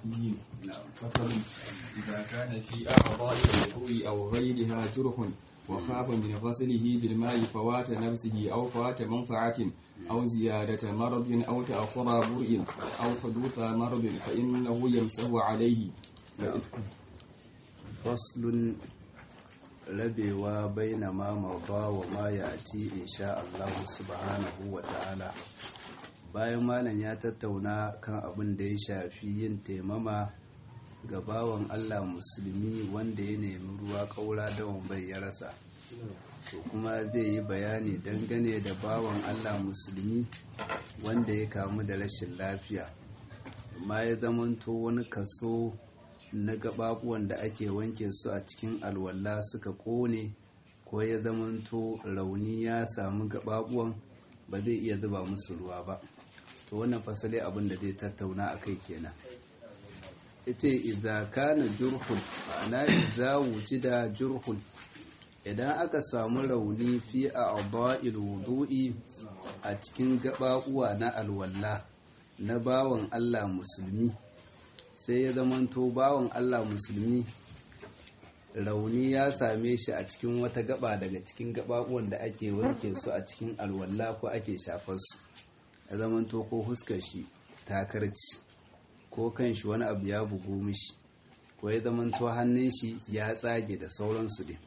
الحنفيين فصل إذا كان في أعضاء الوضوء أو غيرها جرح وخاف من غسله بالماء فوات نفسه أو فوات منفعة أو زيادة مرض أو تأخر برء أو حدوث مرض فإنه يمسه عليه فصل rabewa baina ma mauba wa ma ya ati insha Allah subhanahu wa ta'ala bayan malam ya tattauna kan abin da ya shafi yin taimama ga bawan Allah musulmi wanda ya nemi ruwa kaura da bai ya rasa to kuma zai yi bayani dangane da bawan Allah musulmi wanda ya kamu da rashin lafiya amma ya zamanto wani kaso na gababuwan da ake wanke su a cikin alwala suka kone ko ya zamanto rauni ya samu gababuwan ba zai iya zuba musu ruwa ba to wannan fasali abin da zai tattauna a kai kenan ita idza kana jurhun ana idza wujida jurhun idan aka samu rauni fi a aba'il wudu'i a cikin gababuwa na alwala na bawan Allah musulmi sai ya zamanto bawan Allah musulmi rauni ya same shi a cikin wata gaba daga cikin gababuwan da ake wanke su a cikin alwala ko ake shafar su ya zamanto ko huskar shi takarci ko kan shi wani abu ya bugu mishi ko ya zamanto hannun shi ya tsage da sauransu din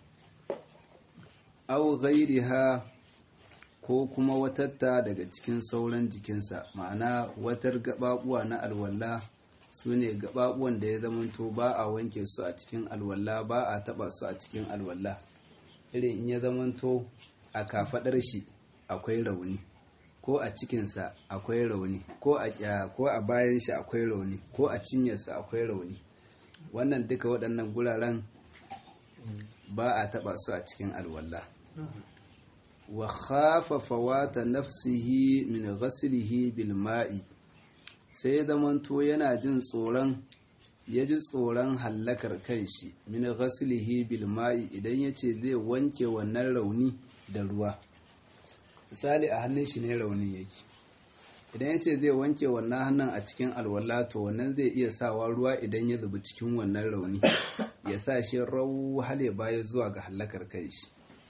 au ghairiha ko kuma watatta daga cikin sauran jikinsa ma'ana watar gababuwa na alwala su ne gababuwan da ya zamanto ba a wanke su a cikin alwala ba a taba su a cikin alwala irin in ya zamanto a kafadar shi akwai rauni ko a cikinsa akwai rauni ko a ko a bayan shi akwai rauni ko a cinyarsa akwai rauni wannan duka waɗannan guraren ba a taba su a cikin alwala wa khafa fawata nafsihi min ghaslihi bil ma'i sai ya zamanto yana jin tsoron ya ji tsoron hallakar kanshi min ghaslihi bil ma'i idan ya ce zai wanke wannan rauni da ruwa misali a hannun shi ne raunin yake idan ya ce zai wanke wannan hannun a cikin alwala to wannan zai iya sawa ruwa idan ya zubi cikin wannan rauni ya sa shi rau hale baya zuwa ga hallakar kanshi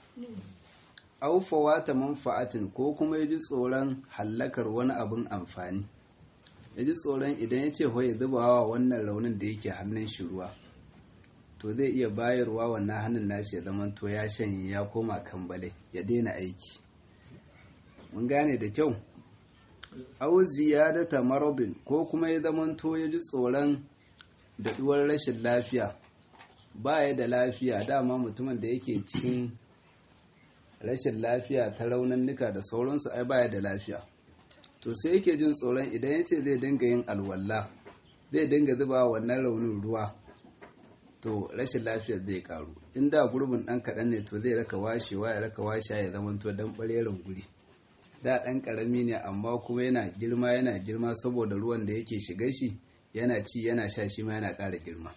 aufawa ta manfa'atin ko kuma ya ji tsoron hallakar wani abin amfani ya ji tsoron idan ya ce ya zuba wa wannan raunin da yake hannun shi ruwa to zai iya bayarwa wannan hannun nashi ya zama to ya shanye ya koma kambale ya daina aiki mun gane da kyau au ziyadata maradin ko kuma ya zama to ya ji tsoron daɗuwar rashin lafiya ba ya da lafiya dama mutumin da yake cikin rashin lafiya ta raunannuka da sauransu ai baya da lafiya to sai yake jin tsoron idan ya ce zai dinga yin alwala zai dinga zuba wannan raunin ruwa to rashin lafiyar zai karu in da gurbin dan kaɗan ne to zai raka washewa ya raka washe ya zama to dan ɓareren guri da ɗan ƙarami ne amma kuma yana girma yana girma saboda ruwan da yake shiga shi yana ci yana sha shi ma yana ƙara girma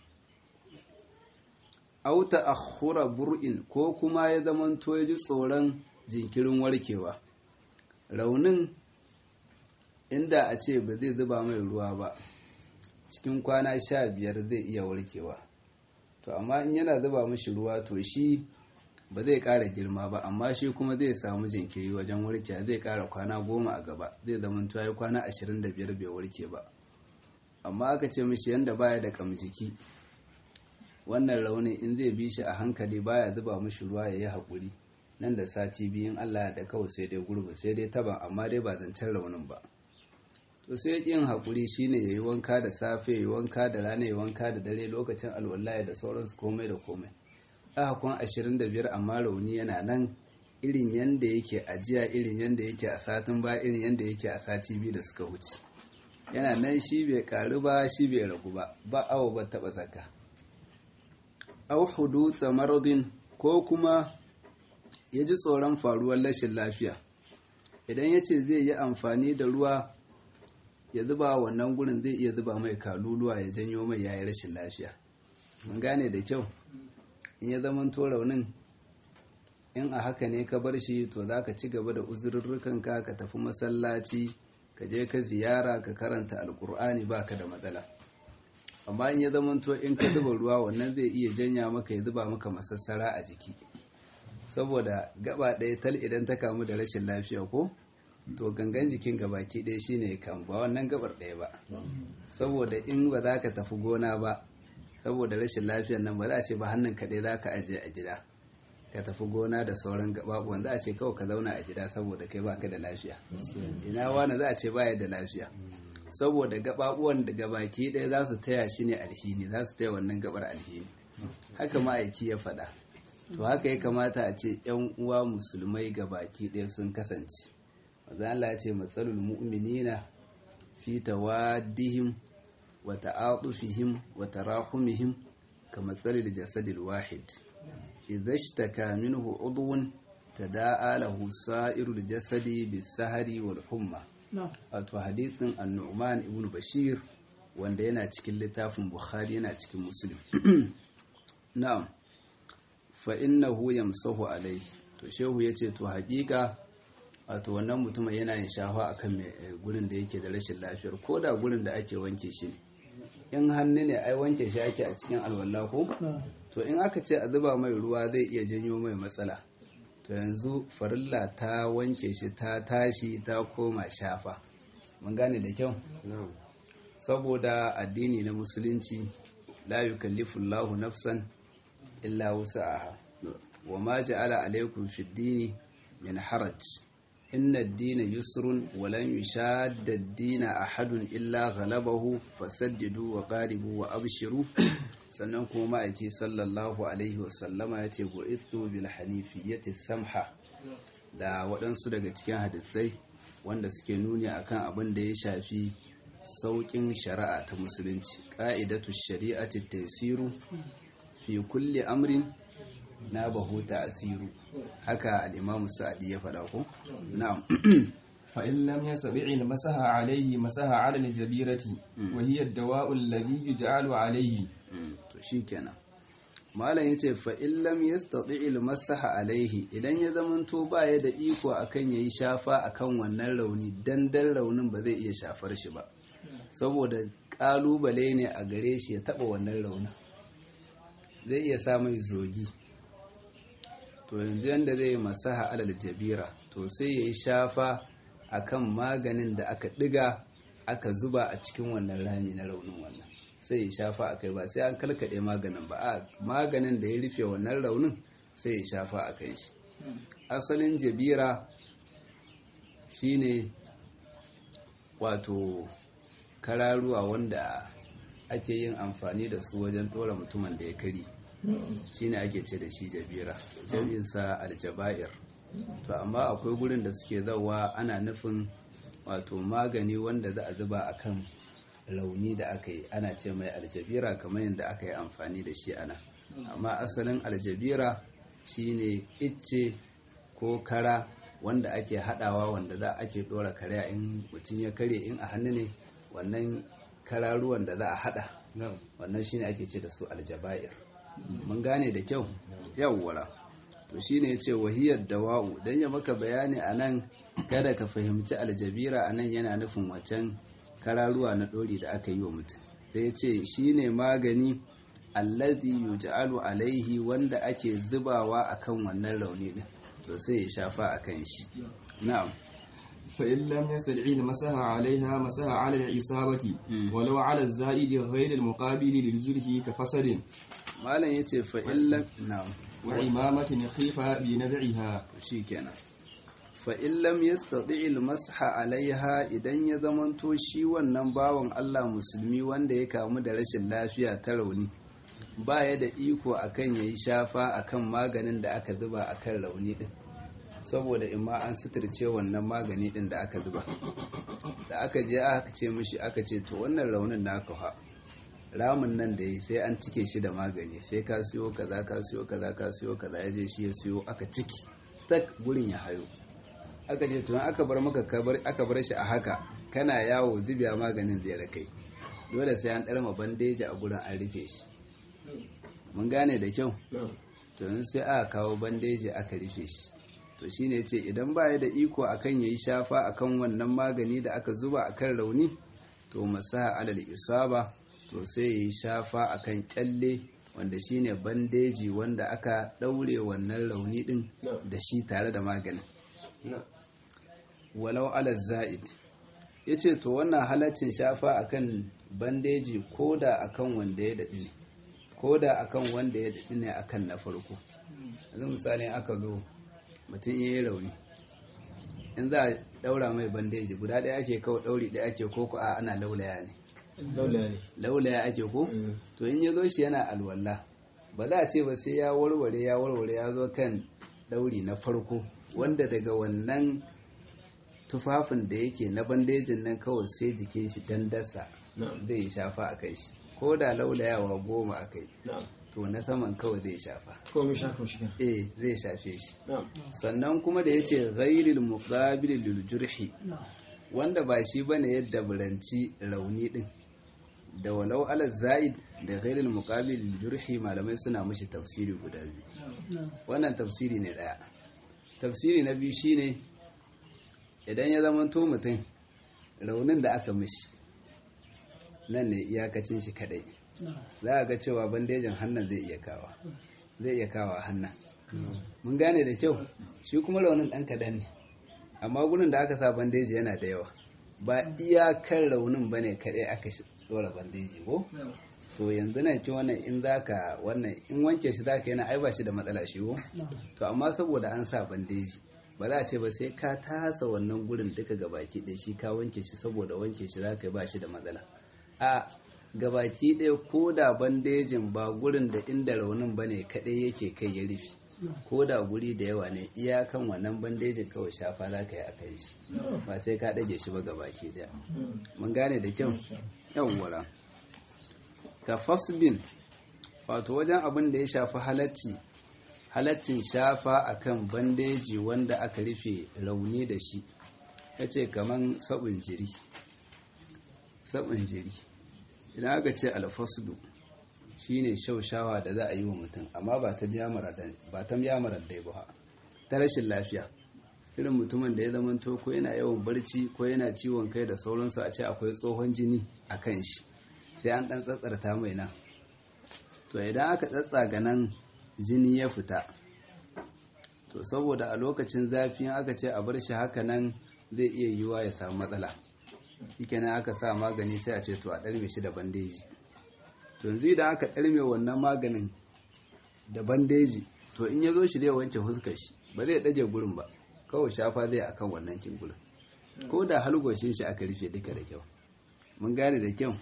auta akhura bur'in ko kuma ya zama to ya ji tsoron jinkirin warkewa raunin inda a ce ba zai zuba mai ruwa ba cikin kwana sha biyar zai iya warkewa to amma in yana zuba mashi ruwa to shi ba zai ƙara girma ba amma shi kuma zai samu jinkiri wajen warkewa zai ƙara kwana goma a gaba zai zama to ya kwana ashirin da biyar bai warke ba amma aka ce mishi yanda baya da kamjiki wannan raunin in zai bi shi a hankali baya zuba mishi ruwa ya yi haƙuri nan da sati biyun Allah da kawai sai dai gurbi sai dai taban amma dai ba zancen raunin ba to sai yin haƙuri shine yayi wanka da safe yayi wanka da rana yayi wanka da dare lokacin alwallahi da sauransu komai da komai aka kun 25 amma rauni yana nan irin yanda yake ajiya irin yanda yake a satin ba irin yanda yake a sati biyu da suka wuce yana nan shi bai karu ba shi bai ragu ba ba awo ba taba zaka au hudutha maradin ko kuma ya ji tsoron faruwar rashin lafiya idan ya ce zai yi amfani da ruwa ya zuba wannan gurin zai iya zuba mai kaluluwa ya janyo mai yayi rashin lafiya mun gane da kyau in ya zama to raunin in a haka ne ka bar shi to za ka ci gaba da uzurrukanka ka tafi masallaci ka je ka ziyara ka karanta alkur'ani baka da matsala amma in ya zamanto in ka zuba ruwa wannan zai iya janya maka ya zuba maka masassara a jiki saboda gaba ɗaya tal idan ta kamu da rashin lafiya ko to gangan jikin gabaki ɗaya shine ya kamu ba wannan gabar ɗaya ba saboda in ba za ka tafi gona ba saboda rashin lafiyar nan ba za a ce ba hannun kaɗai za ka ajiye a gida ka tafi gona da sauran gababuwan za a ce kawai ka zauna a gida saboda kai baka da lafiya ina wani za a ce baya da lafiya saboda gababuwan da gabaki ɗaya za su taya shi ne alhini za su taya wannan gabar alhini haka ma'aiki ya faɗa to haka ya kamata a ce yan uwa musulmai gabaki ɗaya sun kasance maza Allah ya ce matsalul mu'minina fi tawaddihim wa ta'atufihim wa tarahumihim ka matsalil jasadil wahid idza ishtaka minhu udwun tada'a lahu sa'irul jasadi bis-sahari wal humma wato hadisin an-nu'man ibn bashir wanda yana cikin littafin bukhari yana cikin muslim na'am fa innahu yamsahu alayhi to shehu yace to hakika wato wannan mutumin yana yin shafa akan gurin da yake da rashin lafiyar ko da gurin da ake wanke shi ne in hannu ne ai wanke shi ake a cikin alwala ko to in aka ce a zuba mai ruwa zai iya janyo mai matsala to yanzu farilla ta wanke shi ta tashi ta koma shafa mun gane da kyau saboda addini na musulunci la yukallifu Allahu nafsan illa wusa'aha wa ma ja'ala alaykum fid dini min haraj inna ad-dina yusrun wa lan yushadda ad-dina ahadun illa ghalabahu fasaddidu wa qaribu wa abshiru sannan kuma ma'aiki sallallahu alaihi wa sallama yace bu'ithu bil hanifiyyati samha da waɗansu daga cikin hadisai wanda suke nuni akan abin da ya shafi sauƙin shari'a ta musulunci ƙa'idatu shari'ati tasiru fi kulli amrin na bahu ta'asiru haka al-imamu sa'adi ya faɗa ko na'am فإن لم يستطع المسح عليه مسح على الجبيرة وهي الدواء الذي يجعل عليه to shikenan malam yace fa in lam yastati al-masaha alaihi idan ya zamanto baya da iko akan yayi shafa akan wannan rauni dan dan raunin ba zai iya shafar shi ba saboda kalubale ne a gare shi ya taba wannan raunin zai iya sa mai zogi to yanzu yanda zai masaha alal jabira to sai yayi shafa akan maganin da aka diga aka zuba a cikin wannan rami na raunin wannan sai ya shafa a kai ba sai an kalkaɗe maganin ba a maganin da ya rufe wannan raunin sai ya shafa a kai shi asalin jabira shine wato kararuwa wanda ake yin amfani da su wajen ɗora mutumin da ya kari shine ake ce da shi jabira jami'insa aljaba'ir to amma akwai gurin da suke zawa ana nufin wato magani wanda za a zuba a kan launi da aka yi ana ce mai aljabira kamar yadda aka yi amfani da shi ana amma asalin aljabira shine icce ko kara wanda ake hadawa wanda za ake dora kare in mutum ya kare in a hannu ne wannan kararuwan da za a hada wannan shine ake ce da su aljabair mun gane da kyau yawwara to shine yace wahiyar dawa'u dan ya maka bayani anan kada ka fahimci aljabira anan yana nufin wacan kararuwa na ɗori da aka yi wa mutum sai ce shi ne magani allazi yuj'alu alaihi wanda ake zubawa akan wannan rauni din to sai ya shafa akan shi na'am فإن لم يستدع المسح عليها مسح على الإصابة ولو على الزائد غير المقابل للجرح كفسد malam yace fa illa na'am وعمامة خيف بنزعها shikenan fa illam yastati al-masha alaiha idan ya zamanto shi wannan bawan Allah musulmi wanda ya kamu da rashin lafiya ta rauni baya da iko akan yayi shafa akan maganin da aka zuba akan rauni din saboda imma an suturce wannan magani din da aka zuba da aka je aka ce mishi aka ce to wannan raunin naka fa ramin nan da yi sai an cike shi da magani sai ka siyo kaza ka siyo kaza ka siyo kaza ya je shi ya siyo aka ciki tak gurin ya hayo aka ce tun aka bar maka aka bar shi a haka kana yawo zubiya maganin zai rakai dole sai an ɗarma bandeji a gurin an rufe shi mun gane da kyau to sai aka kawo bandeji aka rufe shi to shine ce idan ba ya da iko akan yayi shafa akan wannan magani da aka zuba akan rauni to masaha alal isaba to sai ya yi shafa akan kyalle wanda shine bandeji wanda aka ɗaure wannan rauni ɗin da shi tare da maganin walau ala za'id ya ce to wannan halaccin shafa akan bandeji ko da akan wanda ya daɗi ne ko da akan wanda ya daɗi ne akan na farko yanzu misali aka zo mutum ya yi rauni in za a ɗaura mai bandeji guda ɗaya ake kawo ɗauri ɗaya ake ko ko a ana laulaya ne laulaya ake ko to in ya zo shi yana alwala ba za a ce ba sai ya warware ya warware ya zo kan ɗauri na farko wanda daga wannan tufafin da yake na bandejin nan kawai sai jikin shi dandasa zai yi shafa a kai shi ko da laulayawa goma a kai to na saman kawai zai shafa eh zai shafe shi sannan kuma da yace ghairil muqabil lil jurhi wanda ba shi bane yadda buranci rauni din da walau ala zaid da ghairil muqabil lil jurhi malamai suna mishi tafsiri guda biyu wannan tafsiri ne daya tafsiri na biyu shine idan ya zama to mutum raunin da aka mishi nan ne iyakacin shi kadai za a ga cewa bandejin hannun zai iya kawa zai iya kawa hannun mun gane da kyau shi kuma raunin ɗan kaɗan ne amma gurin da aka sa bandeji yana da yawa ba iyakar raunin ba ne kaɗai aka ɗora bandeji ko to yanzu nan ci wannan in zaka wannan in wanke shi zaka yana ai ba shi da matsala shi ko to amma saboda an sa bandeji ba za a ce ba sai ka tasa wannan gurin duka gabaki ɗaya shi ka wanke shi saboda wanke shi zaka yi ba shi da matsala a gabaki ɗaya ko da bandejin ba gurin da inda raunin ba ne kaɗai yake kai ya rufe ko da guri da yawa ne iyakan wannan bandejin kawai shafa za ka yi a kai shi ba sai ka ɗage shi ba gabaki ɗaya mun gane da kyau yawwala ka fasbin wato wajen abin da ya shafi halacci halaccin shafa akan bandeji wanda aka rufe rauni da shi ya ce kaman sabon jiri sabon jiri idan aka ce alfaslu shine shaushawa da za a yi wa mutum amma ba ta biya marar dai ba ta rashin lafiya irin mutumin da ya zama to ko yana yawan barci ko yana ciwon kai da sauransu a ce akwai tsohon jini a kan shi sai an ɗan tsatsarta mai nan to idan aka tsatsaga nan jini ya fita to saboda a lokacin zafi aka ce a bar shi haka nan zai iya yiwuwa ya samu matsala shikenan aka sa magani sai a ce to a ɗarme shi da bandeji to yanzu idan aka ɗarme wannan maganin da bandeji to in ya zo shi zai wanke fuskar shi ba zai ɗaje gurin ba kawai shafa zai akan wannan kin gurin ko da halgoshin shi aka rufe duka da kyau mun gane da kyau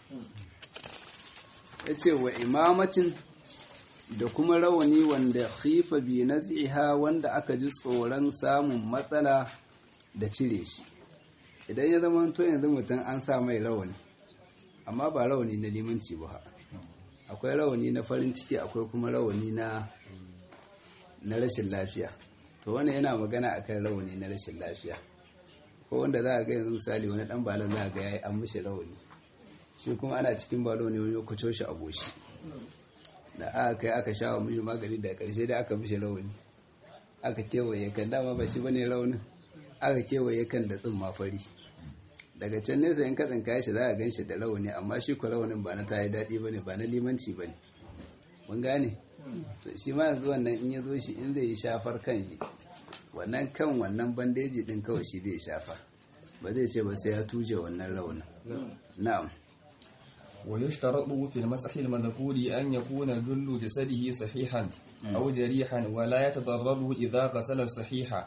ya ce wa imamacin da kuma rawani wanda khifa bi naziha wanda aka ji tsoron samun matsala da cire shi idan ya zama to yanzu mutum an sa mai rawani amma ba rawani na limanci ba akwai rawani na farin ciki akwai kuma rawani na na rashin lafiya to wannan yana magana akan rawani na rashin lafiya ko wanda za a ga yanzu misali wani dan balon za a ga yayi an mishi rawani shi kuma ana cikin balo ne wani kuco shi a goshi da aka kai aka sha wa mishi magani da karshe da aka mishi rawani aka kewaye kan dama ba shi bane raunin aka kewaye kan da tsimma fari daga can nesa in katsin kayan shi za a gan shi da rauni amma shi ku raunin ba na tayi daɗi ba ne ba na limanci ba ne mun gane to shi ma yanzu wannan in ya zo shi in zai yi shafar kan shi wannan kan wannan bandeji din kawai shi zai shafa ba zai ce ba sai ya tuje wannan raunin na'am ويشترط في المسح المذكور أن يكون جل جسده صحيحا أو جريحا ولا يتضرر إذا غسل صحيحا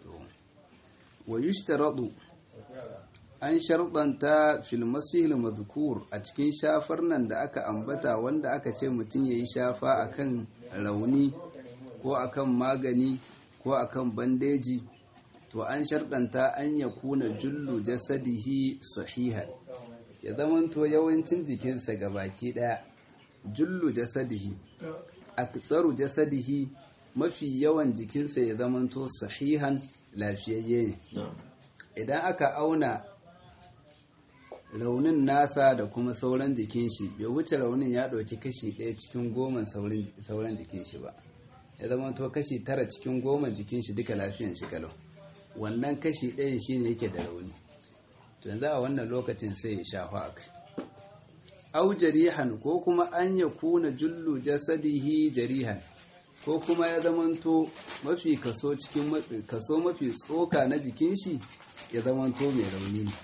ويشترط an sharɗanta filmasihil mazkur a cikin shafar nan da aka ambata wanda aka ce mutum ya yi shafa akan rauni ko akan magani ko akan bandeji to an sharɗanta an ya kuna jullu jasadihi sahihan ya zamanto yawancin jikinsa ga baki ɗaya jullu jasadihi aktsaru jasadihi mafi yawan jikinsa ya zamanto sahihan lafiyayye ne idan aka auna raunin nasa da kuma sauran jikin shi bai wuce raunin ya ɗauki kashi ɗaya cikin goma sauran jikin shi ba ya zama to kashi tara cikin goma jikin shi duka lafiyan shi kalau wannan kashi ɗayan shi ne yake da rauni to yanzu a wannan lokacin sai ya shafa a kai au jarihan ko kuma an ya kuna jullu jasadihi jarihan ko kuma ya zamanto mafi kaso cikin kaso mafi tsoka na jikin shi ya zamanto mai rauni ne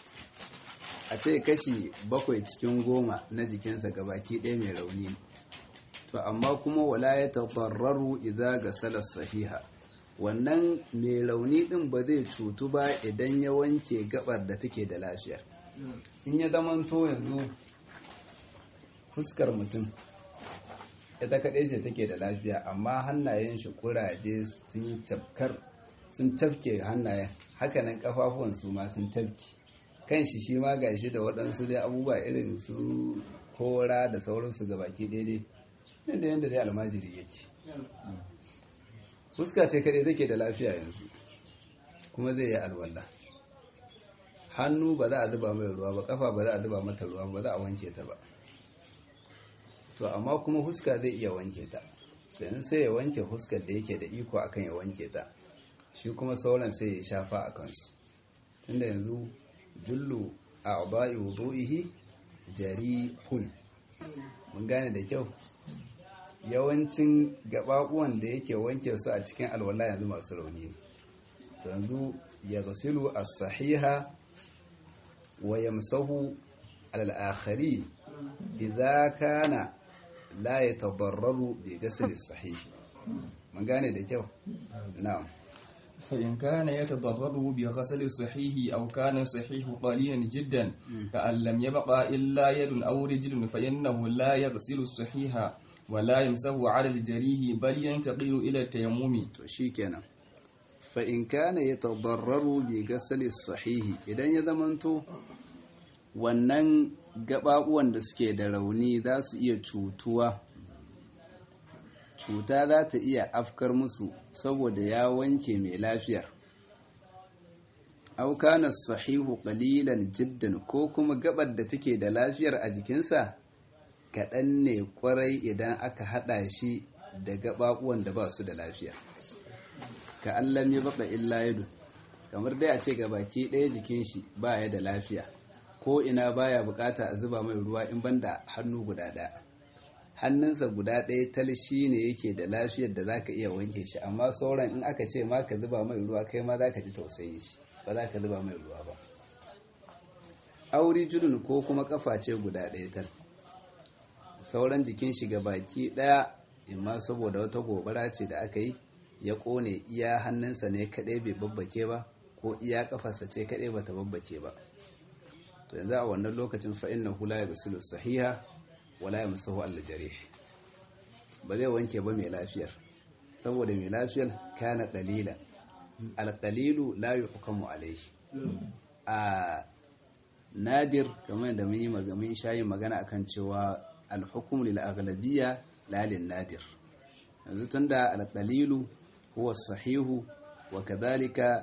a ce kashi bakwai cikin goma na jikinsa gabaki ɗaya mai rauni ne to amma kuma wala ya tafarraru idza ga salar sahiha wannan mai rauni din ba zai cutu ba idan ya wanke gabar da take da lafiya in ya zamanto yanzu fuskar mutum ita kaɗai ce take da lafiya amma hannayen shi kuraje sun yi cafkar sun cafke hannayen hakanan kafafuwan su ma sun cafke kan shi shi ma gashi da waɗansu dai abubuwa irin su kora da sauransu ga baki daidai yadda yadda dai almajiri yake fuska ce kaɗai take da lafiya yanzu kuma zai yi alwala hannu ba za a zuba mai ruwa ba kafa ba za a zuba mata ruwa ba za a wanke ta ba to amma kuma huska zai iya wanke ta yanzu sai ya wanke huskar da yake da iko akan ya wanke ta shi kuma sauran sai ya shafa a kansu tunda yanzu jullu a abai wudu'ihi jarihun mun gane da kyau yawancin gababuwan da yake wanke su a cikin alwala yanzu masu rauni ne to yanzu ya gasilu as-sahiha wa yamsahu al-akharin idza kana la yatadarraru bi ghasl as-sahih mun gane da kyau na'am فإن كان يتضرر بغسل الصحيح أو كان الصحيح قليلا جدا كأن لم يبقى إلا يد أو رجل فإنه لا يغسل الصحيح ولا يمسه على الجريح بل ينتقل إلى التيمم to shikenan fa in kana yatadarraru bi ghasl as-sahih idan ya zamanto wannan gababuwan da suke da rauni za su iya cutuwa cuta za ta iya afkar musu saboda ya wanke mai lafiyar aukanar sahihu ƙalilan jiddan ko kuma gabar da take da lafiyar a jikinsa kaɗan ne ƙwarai idan aka haɗa shi da gaɓaɓuwan da ba su da lafiya ka allam ya baƙa illa yadu kamar dai a ce ga baki ɗaya jikin shi ba ya da lafiya ko ina baya bukata a zuba mai ruwa in banda hannu guda ɗaya hannunsa guda ɗaya tal shi ne yake da lafiyar da zaka iya wanke shi amma sauran in aka ce ma ka zuba mai ruwa kai ma zaka ji tausayin shi ba za ka zuba mai ruwa ba auri julun ko kuma kafa ce guda ɗaya tal sauran jikin shi ga baki ɗaya imma saboda wata gobara ce da aka yi ya ƙone iya hannunsa ne kaɗai bai babbake ba ko iya kafarsa ce kaɗai bata babbake ba to yanzu a wannan lokacin fa'in na hula ya gasulu sahiha wala yamsahu al-jarih ba zai wanke ba mai lafiyar saboda mai lafiyar kana qalilan al-qalilu la yuhkamu alayhi a nadir kamar da mun yi magamin shayin magana akan cewa al-hukmu lil aghlabiyya la lin nadir yanzu tunda al-qalilu huwa sahihu wa kadhalika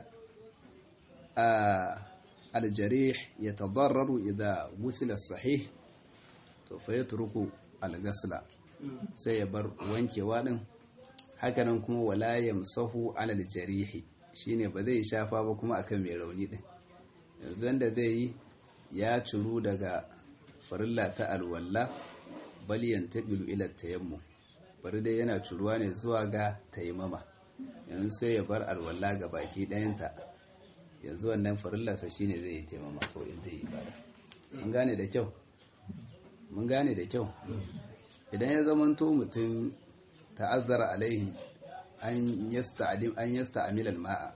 al-jarih yatadarraru idha wusila as-sahih to fa ya turuku algasla sai ya bar wankewa din hakanan kuma wala yamsahu alal jarihi shine ba zai shafa ba kuma akan mai rauni din yanzu wanda zai yi ya curu daga farilla ta alwalla bal yantaqilu ila tayammum bari dai yana curuwa ne zuwa ga taimama yanzu sai ya bar alwalla ga baki ɗayanta yanzu wannan farillarsa shine zai yi taimama ko in zai yi ibada an gane da kyau mun gane da kyau idan ya zamanto mutum ta'azzara alaihi an yasta'dim an yasta'mil al-ma'a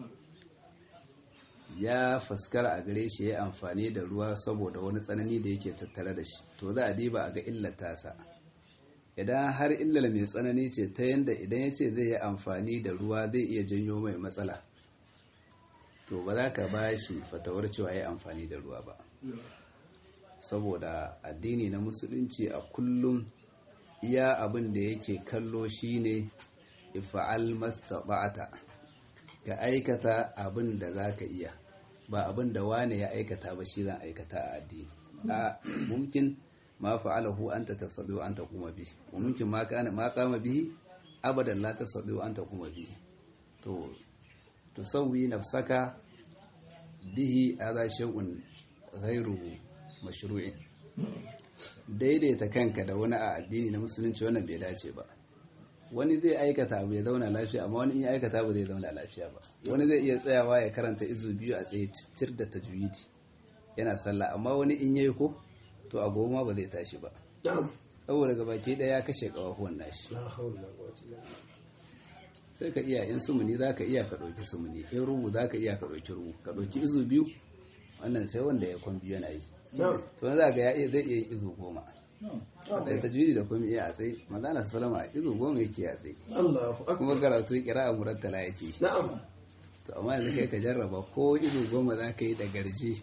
ya faskara a gare shi ya amfani da ruwa saboda wani tsanani da yake tattare da shi to za a diba a ga illata sa idan har illal mai tsanani ce ta yanda idan ya ce zai yi amfani da ruwa zai iya janyo mai matsala to ba za ka ba shi fatawar cewa ya amfani da ruwa ba saboda addini na musulunci a kullum iya abin da yake kallo shine ifa'al mastata'ata ka aikata abin da zaka iya ba abin da wane ya aikata ba shi zan aikata a addini a mumkin ma fa'alahu anta tasadu anta kuma bi wa mumkin ma kana ma qama bihi abadan la tasadu anta kuma bi to tusawwi nafsaka bihi hadha shay'un ghayru mashru'in daidaita kanka da wani a addini na musulunci wannan bai dace ba wani zai aikata abu ya zauna lafiya amma wani in ya aikata ba zai zauna lafiya ba wani zai iya tsayawa ya karanta izu biyu a tsaye tir da tajwidi yana sallah amma wani in yayi ko to a goma ba zai tashi ba saboda gabaki ɗaya ya kashe kawahuwan nashi sai ka iya in sumuni za ka iya ka ɗauki sumuni in rubu za ka iya ka ɗauki rubu ka ɗauki izu biyu wannan sai wanda ya kwan biyu yana yi to na za ga ya iya zai iya izu goma da tajwidi da kuma iya a tsaye mazana salama a izu goma yake a tsaye kuma karatu kira a murattala yake to amma yanzu kai ka jarraba ko izu goma za ka yi da garje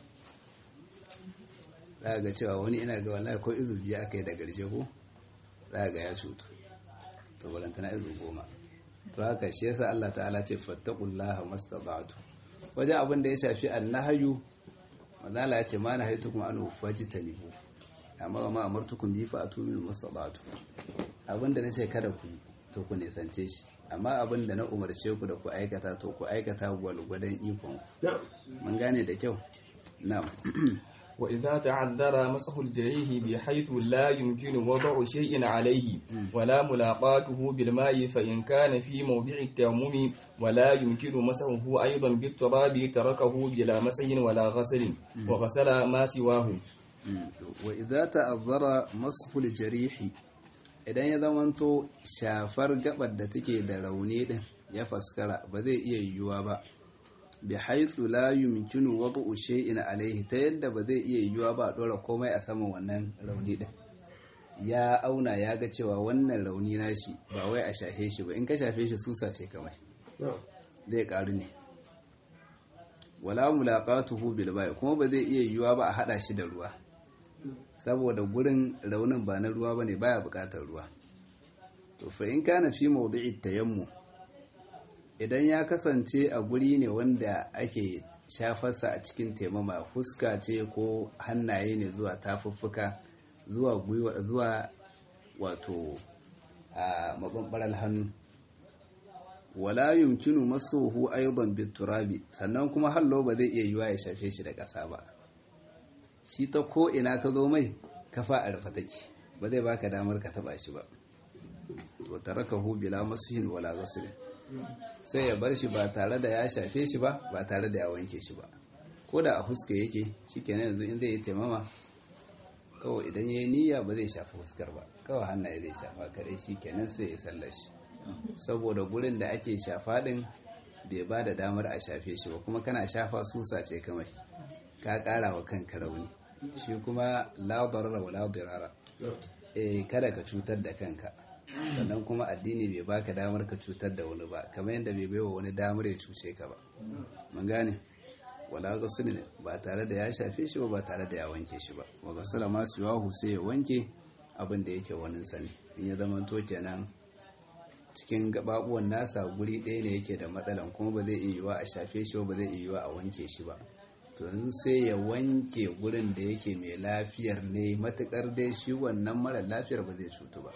za ga cewa wani ina ga wallahi ko izu biyu aka yi da garje ko za ga ya cutu to balantana izu goma to haka shi yasa Allah ta'ala ce fattaqullaha mastata'tu wajen abin da ya shafi annahyu manzala ya ce ma na haitu kuma anu fajitanibu amma ma amartukum bi fa atu min mastata'tu abin da nace kada ku yi to ku nisance shi amma abin da na umarce ku da ku aikata to ku aikata gwalgwadon ikon mun gane da kyau na'am وإذا تعذر مسح الجريح بحيث لا يمكن وضع شيء عليه ولا ملاقاته بالماء فإن كان في موضع التيمم ولا يمكن مسحه أيضا بالتراب تركه بلا مسح ولا غسل وغسل ما سواه وإذا تعذر مسح الجريح idan ya zamanto shafar gabar da take da rauni din ya faskara ba zai iya yiwuwa ba bi haithu la yumkinu wad'u shay'in alayhi ta yadda ba zai iya yiwuwa ba a dora komai a saman wannan rauni din ya auna ya ga cewa wannan rauni nashi ba wai a shafe shi ba in ka shafe shi susa ce kamar zai karu ne wala mulaqatuhu bil bai kuma ba zai iya yiwuwa ba a hada shi da ruwa saboda gurin raunin ba na ruwa bane baya bukatar ruwa to fa in kana fi mawdi'i tayammu idan ya kasance a guri ne wanda ake shafarsa a cikin taimama fuska ce ko hannaye ne zuwa tafuffuka zuwa gwiwa zuwa wato a mabambaral hannu wala yumkinu masuhu aidan biturabi sannan kuma hallo ba zai iya yiwa ya shafe shi da ƙasa ba shi ta ko ina ka zo mai kafa a rufe take ba zai baka damar ka taba shi ba to tarakahu bila masihin wala ghusl sai ya bar shi ba tare da ya shafe shi ba ba tare da ya wanke shi ba ko da a fuska yake shikenan yanzu in zai yi taimama kawai idan ya yi niyya ba zai shafa fuskar ba kawai hannaye zai shafa kadai shikenan sai ya sallar shi saboda gurin da ake shafa din bai ba da damar a shafe shi ba kuma kana shafa susa ce kamar ka kara wa kanka rauni shi kuma la darara wa la dirara eh kada ka cutar da kanka sannan kuma addini bai baka damar ka cutar da wani ba kamar yadda bai baiwa wani damar ya cuce ka ba mun gane wala ghusl ba tare da ya shafe shi ba ba tare da ya wanke shi ba wa ghusla ma siwahu sai ya wanke abin da yake wani sani in ya zama to kenan cikin gababuwan nasa guri ɗaya ne yake da matsalan kuma ba zai iya yiwa a shafe shi ba ba zai iya yiwa a wanke shi ba to yanzu sai ya wanke gurin da yake mai lafiyar ne matukar dai shi wannan mara lafiyar ba zai cutu ba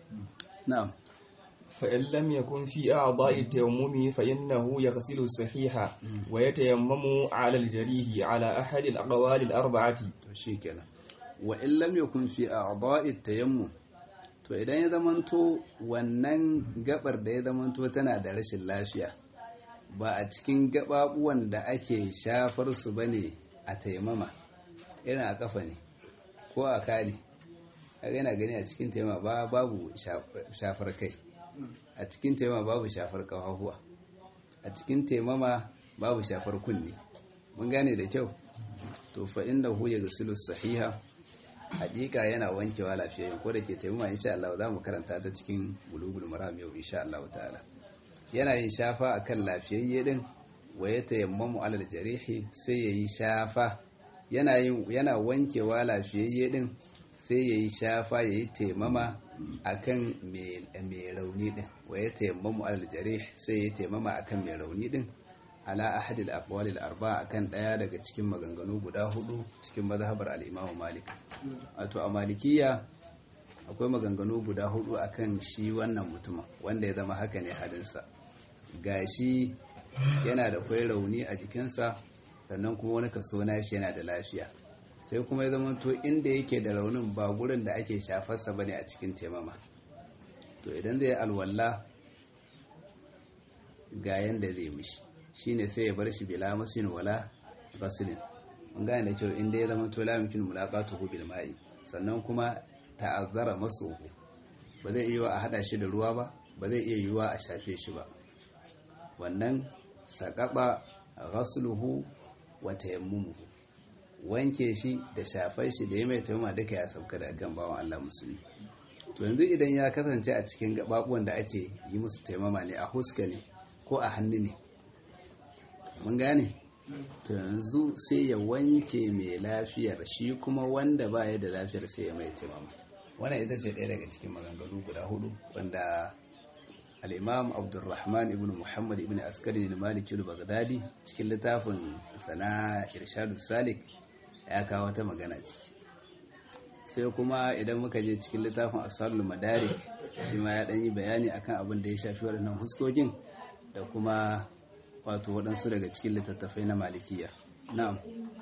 na'am فإن لم يكن في أعضاء التيمم فإنه يغسل الصحيح ويتيمم على الجريح على أحد الأقوال الأربعة to shikenan wa in lam yakun fi a'dha'i tayammum to idan ya zamanto wannan gabar da ya zamanto tana da rashin lafiya ba a cikin gababuwan da ake shafar su bane a taimama irin a kafa ne ko a kane kaga yana gani a cikin taimama ba babu shafar kai a cikin taimama babu shafar kafafuwa a cikin taimama babu shafar kunne mun gane da kyau to fa inda hu yaghsilu sahiha hakika yana wankewa lafiyayyen ko da ke taimama insha Allah za mu karanta ta cikin bulugul maram yau insha Allah ta'ala yana yin shafa akan lafiyayye din wa ya tayammamu alal jarihi sai yayi shafa yana yin yana wankewa lafiyayye din sai yayi shafa yayi taimama akan mai rauni din wa ya tayammamu alal jarih sai yayi taimama akan mai rauni din ala ahadil aqwalil arba'a akan daya daga cikin maganganu guda hudu cikin mazhabar al-Imam Malik wato a Malikiya akwai maganganu guda hudu akan shi wannan mutumin wanda ya zama haka ne halinsa gashi yana da kwai rauni a jikinsa sannan kuma wani kaso nashi yana da lafiya sai kuma ya zama to inda yake da raunin ba gurin da ake shafarsa bane a cikin taimama to idan zai alwala ga yanda zai mishi shine sai ya bar shi bila masin wala basilin mun gane da kyau inda ya zama to la yumkin mulaqatuhu bil ma'i sannan kuma ta'azzara masuhu ba zai iya a hada shi da ruwa ba ba zai iya yiwa a shafe shi ba wannan saqaba ghasluhu wa tayammumuhu wanke shi da shafar shi da ya mai taimama duka ya sauka da kan bawan Allah musulmi to yanzu idan ya kasance a cikin gababuwan da ake yi musu taimama ne a huska ne ko a hannu ne mun gane to yanzu sai ya wanke mai lafiyar shi kuma wanda ba ya da lafiyar sai ya mai taimama wannan ita ce ɗaya daga cikin maganganu guda hudu wanda al'imam abdulrahman ibn muhammad ibn askari da maliki baghdadi cikin littafin sana irshadu salik ya kawo wata magana ciki sai kuma idan muka je cikin littafin asalul madarik shi ma ya ɗanyi bayani akan abin da ya shafi waɗannan huskokin da kuma wato waɗansu daga cikin littattafai na malikiya na'am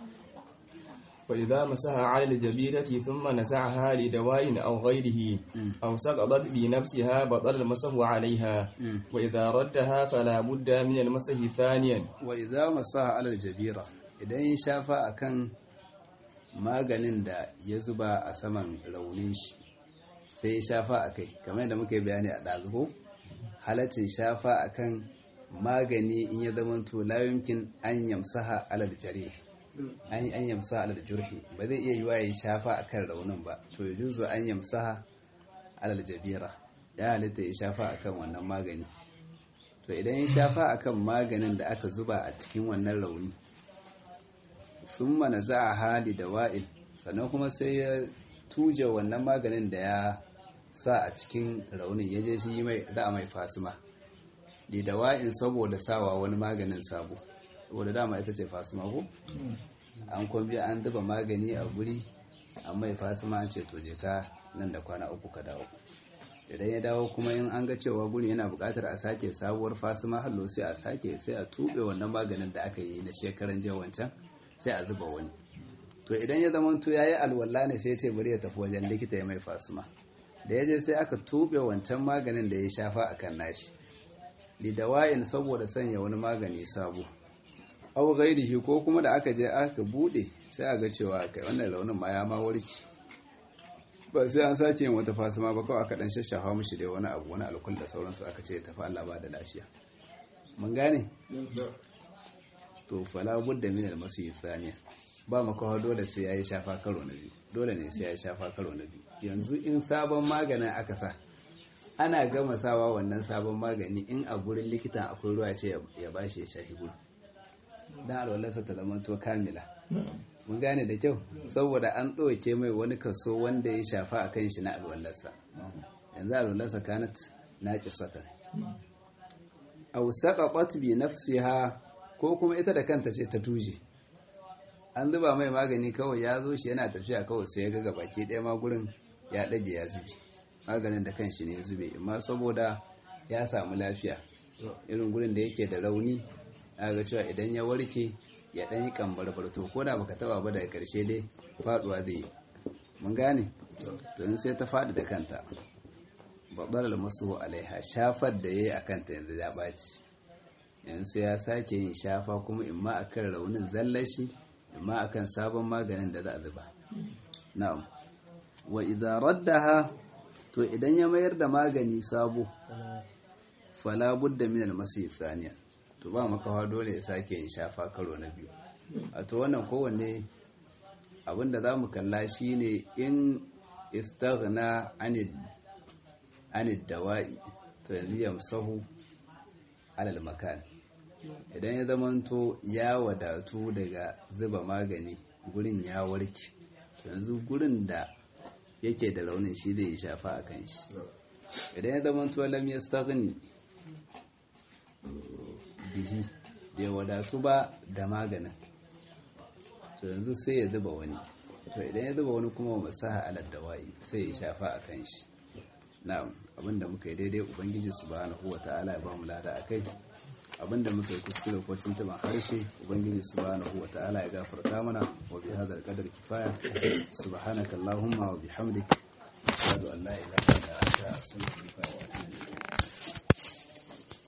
وإذا مسها على الجبيرة ثم نزعها لدواء أو غيره أو سقطت بنفسها بطل المسح عليها وإذا ردها فلا بد من المسح ثانيا وإذا مسها على الجبيرة idan ya shafa akan maganin da ya zuba a saman raunin shi sai ya shafa a kai kamar yadda muka yi bayani a ɗazuko halaccin shafa akan magani in ya zama to layunkin an yamsaha alal jari an yi an yamsa alal jurhi ba zai iya yiwa ya shafa akan raunin ba to ya juzo an yamsa alal jabira ya halitta ya shafa akan wannan magani to idan ya shafa akan maganin da aka zuba a cikin wannan rauni sun mana za a hali da wa'il sannan kuma sai ya tuje wannan maganin da ya sa a cikin raunin ya je shi mai za a mai fasima da dawa'in saboda sawa wani maganin sabo saboda dama ita ce fasima ko an kwambi an zuba magani a guri an mai fasima an ce to je ka nan da kwana uku ka dawo idan ya dawo kuma in an ga cewa guri yana buƙatar a sake sabuwar fasima hallo sai a sake sai a tuɓe wannan maganin da aka yi na shekaran jiya wancan sai a zuba wani to idan ya zama to yayi alwala ne sai ya ce bari ya tafi wajen likita ya mai fasima da ya je sai aka tuɓe wancan maganin da ya shafa akan nashi lidawa'in saboda sanya wani magani sabo au ghairihi ko kuma da aka je aka bude sai a ga cewa kai wannan raunin ma ya ma warki ba sai an sake yin wata fasima ba kawai aka dan shashafa mishi dai wani abu wani alkul da sauransu aka ce ya tafi Allah ba da lafiya mun gane to fala budda min al-masih thaniya ba makawa dole sai yayi shafa karo na biyu dole ne sai yayi shafa karo na biyu yanzu in sabon maganin aka sa ana gama sawa wannan sabon magani in a gurin likitan akwai ruwa ce ya bashi ya shahi gurin dan alwalarsa ta zama to kamila mun gane da kyau saboda an ɗauke mai wani kaso wanda ya shafa a kan shi na alwalarsa yanzu alwalarsa kanat na kisata aw saqaqat bi nafsiha ko kuma ita da kanta ce ta tuje an zuba mai magani kawai ya zo shi yana tafiya kawai sai ya ga baki ɗaya ma gurin ya ɗage ya zube maganin da kanshi ne ya zube amma saboda ya samu lafiya irin gurin da yake da rauni ga cewa idan ya warke ya ɗan yi kambar to ko da baka taba ba daga ƙarshe dai faɗuwa zai yi mun gane to in sai ta faɗi da kanta babbar masu alaiha shafar da ya yi a kanta yanzu ya ɓaci yanzu ya sake yin shafa kuma imma akan raunin zallashi imma akan sabon maganin da za a zuba na'am wa idza raddaha to idan ya mayar da magani sabo fala budda min al-masih thaniya to ba makawa dole ya sake yin shafa karo na biyu a to wannan kowanne abinda za mu kalla shine in istaghna anid anid dawa'i to yanzu yamsahu alal makan idan ya zamanto ya wadatu daga zuba magani gurin ya warke to yanzu gurin da yake da launin shi zai shafa a kan shi idan ya zamanto lam yastaghni bihi bai wadatu ba da maganin to yanzu sai ya zuba wani to idan ya zuba wani kuma masaha alal dawa'i sai ya shafa a kan shi na'am abinda muka yi daidai ubangiji subhanahu wata'ala ya ba mu lada akai abinda muka yi kuskure ko tuntuban harshe ubangiji subhanahu wata'ala ya gafarta mana wa bi hadal qadar kifaya subhanaka allahumma wa bihamdik ashhadu an la ilaha